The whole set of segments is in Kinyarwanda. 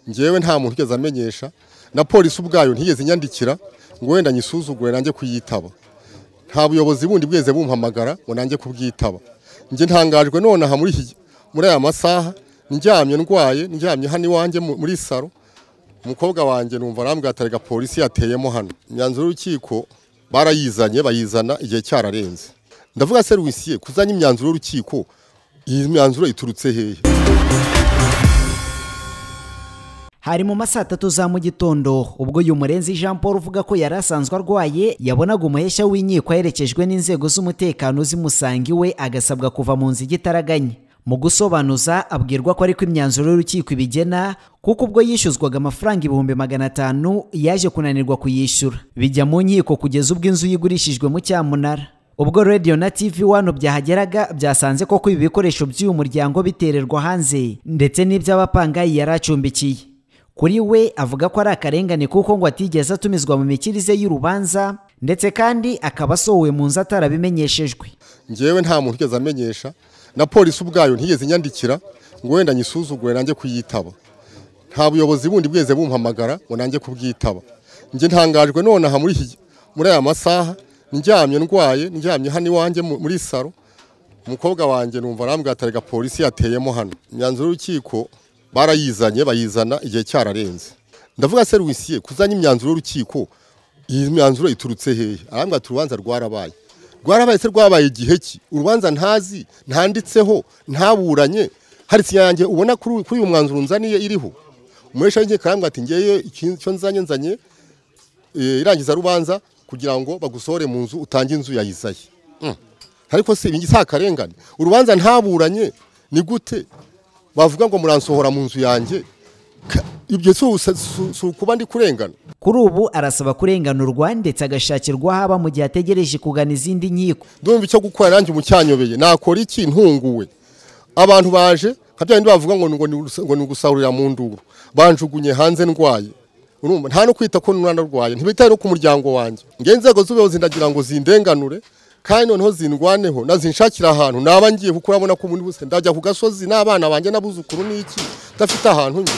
ngewe nta muntu ugeze amenyesha na polisi ubwayo ntiyigeze inyandikira ngo wenda nyisuzugure nanjye kuyitaba nta buyobozi bundi bweze bumpamagara ngo nanjye kubwitaba njye ntangajwe none aha muri iki- muri aya masaha ndyamye ndwaye ndyamye hano iwanjye mu- muri saro umukobwa wanjye numva arambwira ati "Erega polisi yateyemo hano imyanzuro y'urukiko barayizanye bayizana igihe cyararenze ndavuga serivisiye kuzanya imyanzuro y'urukiko iyi myanzuro iturutse hehe Hari mu masaa tatu za mu gitondo ubwo uyu murenzi Jean Paul uvuga ko yari asanzwe arwaye yabonaga umuheshya w'inkiko aherekejwe n'inzego z'umutekano zimusanga iwe agasabwa kuva mu nzu igitaraganya mu gusobanuza abwirwa ko ariko imyanzuro y'urukiko ibigena kuko ubwo yishyuzwaga amafaranga ibihumbi magana atanu yaje kunanirwa kuyishyura bijya mu nkiko kugeza ubwo inzu yigurishijwe mu cyamunara ubwo radiyo na tivi wano byahageraga byasanze koko ibi bikoresho by'uyu muryango bitererwa hanze ndetse n'iby'abapangayi yari acumbikiye kuri we avuga ko ari akarengane kuko ngo atigeze atumizwa mu mikirize y'urubanza ndetse kandi akaba asohowe mu nzu atarabimenyeshejwe ngewe nta muntu ugeze amenyesha na polisi ubwayo ntiyigeze inyandikira ngo wenda nyisuzugure nanjye kuyitaba nta buyobozi bundi bweze bumpamagara ngo nanjye kubwitaba njye ntangajwe none aha muri iki- muri aya masaha ndyamye ndwaye ndyamye hano iwanjye mu- muri saro umukobwa wanjye numva arambwira ati "Erega polisi yateyemo hano imyanzuro y'urukiko barayizanye bayizana igihe cyararenze ndavuga serivisiye kuzanya imyanzuro y'urukiko iyi myanzuro iturutse hehe arambwira ati urubanza rwarabaye rwarabaye se rwabaye igihe ki urubanza ntazi ntanditseho ntaburanye hari sinyange ubona kuri kuri uyu mwanzuro nzaniye iriho umuhesha w'inkiko arambwira ati ngewe icyo nzanye nzanye eh, irangiza rubanza kugira ngo bagusohore mu nzu utange inzu ya Izayi Mm. ariko si ibingi si akarengane urubanza ntaburanye ni gute bavuga ngo muransohora mu nzu yanjye Ka- ibyo si usa- si- si ukuba ndi kurengana kuri ubu arasaba kurenganurwa ndetse agashakirwa aho aba mu gihe ategereje kugana izindi nkiko ndumva icyo gukora nanjye umucyanyobeye nakora iki ntunguwe abantu baje nka bya bindi bavuga ngo ni- ngo ni urusa- ngo ni ugusahurira mu nduru banjugunye hanze ndwaye urumva nta no kwita ko n'umwana arwaye ntibitaye no ku muryango wanjye ngewe inzego z'ubuyobozi ndagira ngo zindenganure kandi noneho zindwaneho nazinshakira ahantu naba ngiye kuko urabona ko ubundi buse ndajya ku gasozi n'abana banjye n'abuzukuru n'iki ndafite ahantu njye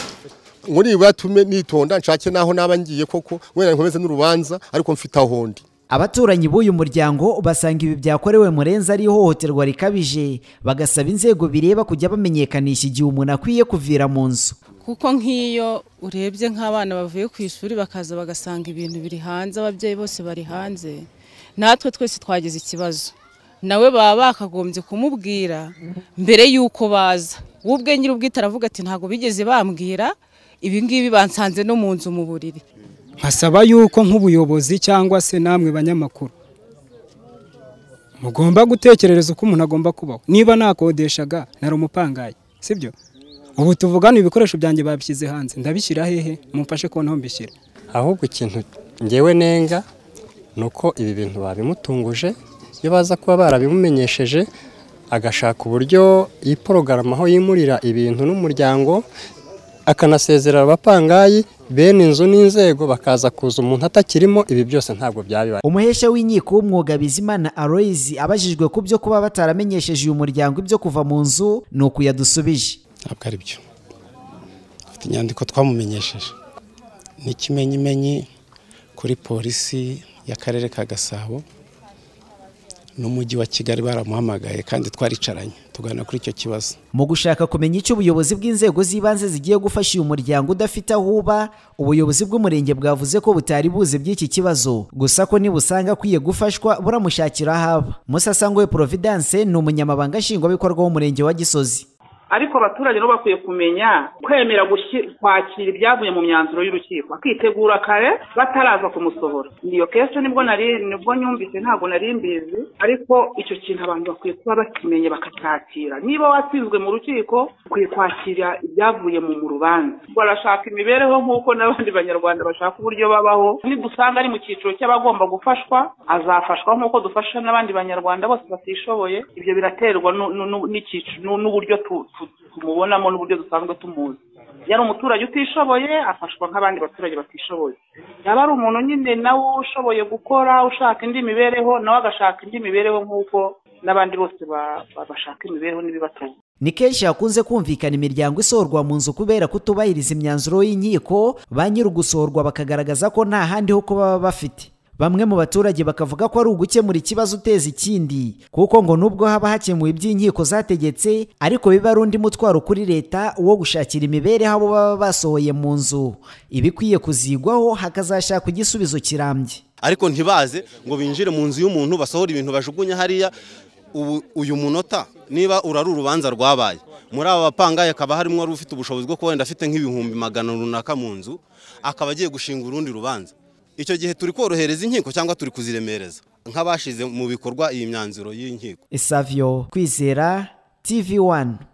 ngo nibura tume nitonda nshake n'aho naba ngiye koko wenda nkomeze n'urubanza ariko mfite aho ndi abaturanyi b'uyu muryango basanga ibi byakorewe murenzi ari ihohoterwa rikabije bagasaba inzego bireba kujya bamenyekanisha igihe umuntu akwiye kuvira mu nzu kuko nk'iyo urebye nk'abana bavuye ku ishuri bakaza bagasanga ibintu biri hanze ababyeyi bose bari hanze natwe twese twagize ikibazo nawe baba bakagombye kumubwira mbere y'uko baza we ubwe nyiri ubwite aravuga ati ntabwo bigeze bambwira ibi ngibi bansanze no mu nzu mu buriri nkasaba yuko nk'ubuyobozi cyangwa se namwe banyamakuru mugomba gutekerereza uko umuntu agomba kubaho niba nakodeshaga nari umupangayi sibyo ubu tuvugana ibikoresho byanjye babishyize hanze ndabishyira hehe mumfashe kubona aho mbishyira ahubwo ikintu ngewe nenga ni uko ibi bintu babimutunguje iyo baza kuba barabimumenyesheje agashaka uburyo yiporogaramu aho yimurira ibintu n'umuryango akanasezerera abapangayi bene inzu n'inzego bakaza kuza umuntu atakirimo ibi byose ntabwo byabibaye umuhesha w'inkiko w'umwuga bizimana aloyizi abajijwe ku byo kuba bataramenyesheje uyu muryango ibyo kuva mu nzu ni uku yadusubije ntabwo ari byo afite inyandiko twamumenyesheje ni ikimenyimenyi kuri polisi y'akarere ka gasabo n'umujyi wa kigali baramuhamagaye kandi twaricaranye tugana kuri icyo kibazo mu gushaka kumenya icyo ubuyobozi bw'inzego z'ibanze zigiye gufasha uyu muryango udafite aho uba ubuyobozi bw'umurenge bwavuze ko butari buzi by'iki kibazo gusa ko nibusanga akwiye gufashwa buramushakira aho aba musasangoye providence ni umunyamabanga nshingwabikorwa w'umurenge wa gisozi ariko abaturage nabo bakwiye kumenya kwemera gushi- kwakira ibyavuye mu myanzuro y'urukiko akitegura kare bataraza kumusohora iyo kesho nibwo nari nibwo nyumvise ntabwo nari mbizi ariko icyo kintu abantu bakwiye kuba bakimenye bakakakira niba watsinzwe mu rukiko ukwiye kwakira ibyavuye mu mu rubanza barashaka imibereho nk'uko n'abandi banyarwanda bashaka uburyo babaho nidusanga ari mu cyiciro cy'abagomba gufashwa azafashwa nk'uko dufasha n'abandi banyarwanda bose batishoboye ibyo biraterwa nu- nu- nu- n'icyiciro nu- n'uburyo tu- tu- tumubonamo n'uburyo dusanzwe tumuzi yari umuturage utishoboye afashwa nk'abandi baturage batishoboye yaba ari umuntu nyine nawe ushoboye gukora ushaka indi mibereho nawe agashaka indi mibereho nk'uko n'abandi bose ba- ba- bashaka imibereho n'ibibatunga ni kenshi hakunze kumvikana imiryango isohorwa mu nzu kubera kutubahiriza imyanzuro y'inkiko ba nyiri ugusohorwa bakagaragaza ko nta handi ho kuba baba bafite bamwe mu baturage bakavuga ko ari ugukemura ikibazo uteza ikindi kuko ngo nubwo haba hakemuwe iby'inkiko zategetse ariko biba ari undi mutwaro kuri leta wo gushakira imibereho abo baba basohoye mu nzu ibikwiye kuzigwaho hakazashakwa igisubizo kirambye ariko ntibaze ngo binjire mu nzu y'umuntu basohora ibintu bajugunya hariya ubu uyu munota niba urari urubanza rwabaye muri aba bapangaye akaba harimo wari ufite ubushobozi bwo kuba wenda afite nk'ibihumbi magana runaka mu nzu akaba agiye gushinga urundi rubanza icyo gihe turi korohereza inkiko cyangwa turi kuziremereza nk'abashize mu bikorwa iyi myanzuro y'inkiko savio kwizera tv 1